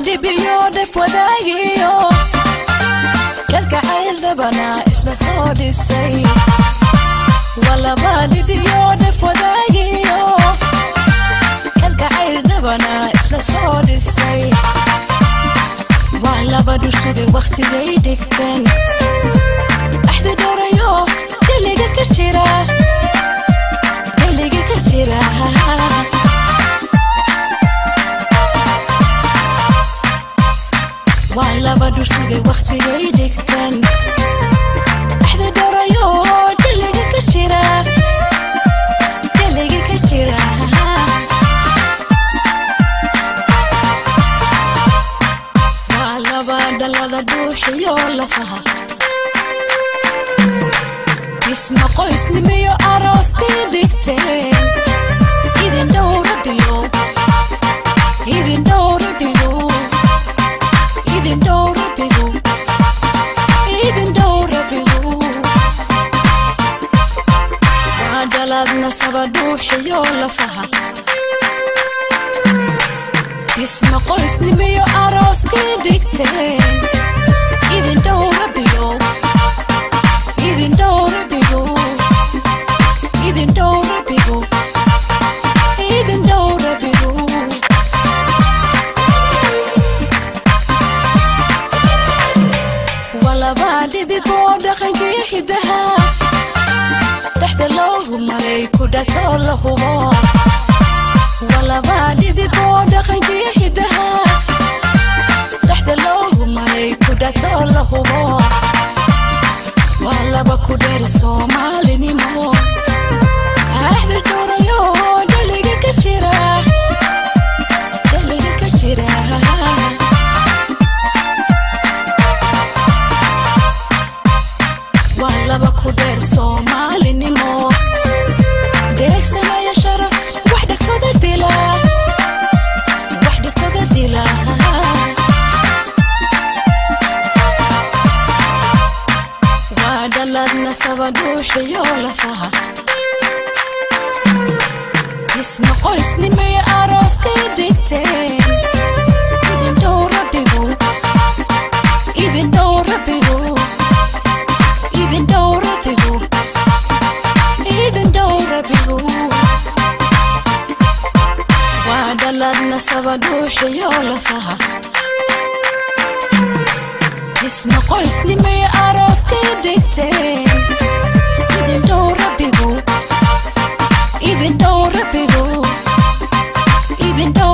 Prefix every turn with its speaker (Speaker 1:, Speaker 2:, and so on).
Speaker 1: dhibiyo dhef wadaagiyo kalgacayl dhabana isla soo dhisay walaba dhibiyo dhef wadaagiyo kalgacayl dhabana isla soo dhisay waa laba dhursugay wakhtigay dhigteen axdi dhorayo deliga ka jira deliga ka jira waa laba dhursugay wakhtigay dhigteen axdi dhorayo deliga ka jira deliga ka jira waa laba dhalada dhuuxiyo lafaha dhisma qoysnimiyo arooskay dhigteen idin dhow rabbiyo idin dhow rabbiyo idin dhow rabbiyo idin dhow rabbiyo waa dhalad nasaba dhuuxiyo lafaha dhisma qoysnimiyo arooskay dhigteen idin dhow rabbiyo idin dhow rabbiyo idin dhow rabbiyo idin dhow rabbiyo walabaa dhibiboo dhaqankii hidaha dhexda loogu maray ku dhato la hubo walabaa dhibiboo dhaqankii hidaha dhexda loogu maray ku dhato la hubo waa laba ku dheer soomaalinimo axdi dhurayo dheliga ka jira dheliga ka jira waa laba ku dheer soomaalinimo deegsanaya sharaf wax dhegtoda dila wax dhegtoda dila waa dhalad nasaba dhuuxiyo lafaha dhisma qoysnimiyo arooskay dhigteen idin dhow rabbigu idin dhow rabbigu idin dhow rabbigu idin dhow rabbigu waa dhalad nasaba dhuuxiyo lafaha dhisma qoysnimiyo arooskay dhigteen idin dhow rabbigu idin dhow rabbigu idin dhow